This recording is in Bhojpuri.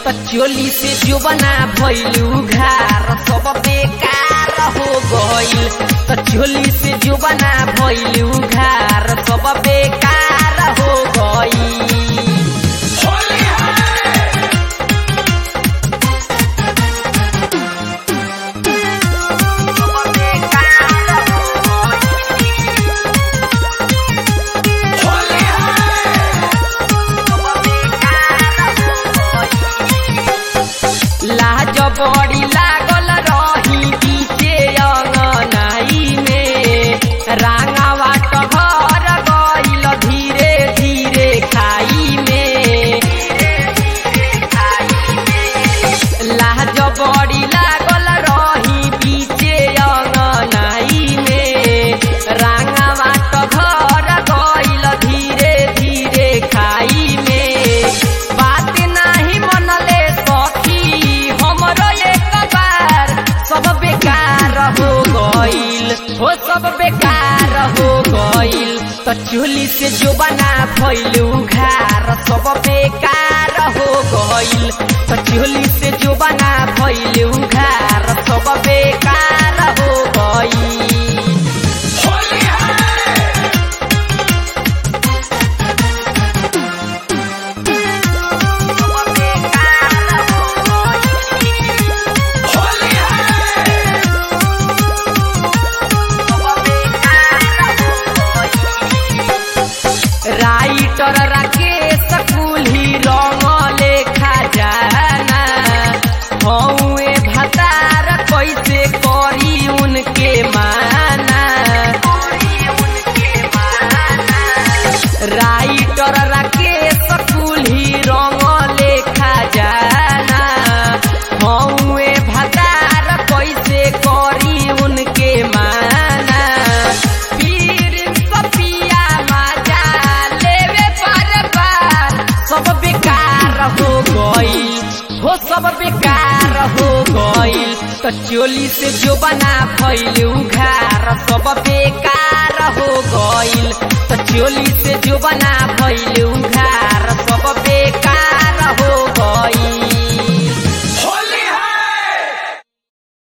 त चोली से जो बना भइलू घार सब बेकार हो गइल त चोली से जो बना भइलू घार सब बेकार हो गइल लाज बड़ी लागल रही बीचे अंगनाई में रांगावा टहर गइल धीरे धीरे खाई में लाज बड़ी लागल रही बीचे अंगनाई में रांगावा टहर गइल धीरे धीरे खाई में बात नाही मनले सखी हमरो एक बार सब बेकार हो गइल हो सब बेकार हो गइल त चोली से जो बना भइलू घार सब बेकार हो गइल त चोली से जो बना भइलू घार सब बेकार हो गइल राइटर राकेश कुल्ही रंग लेखा जाना हौए भतार कैसे करी उनके माना राइटर राकेश कुल्ही रंग लेखा जाना हौए भतार कैसे करी उनके माना पीर सपिया मजा लेवे पर बार सब बेकार हो गइल हो सब बेकार हो गइल त चोली से जो बना भइल उघार सब बेकार हो गइल त चोली से जो बना भइल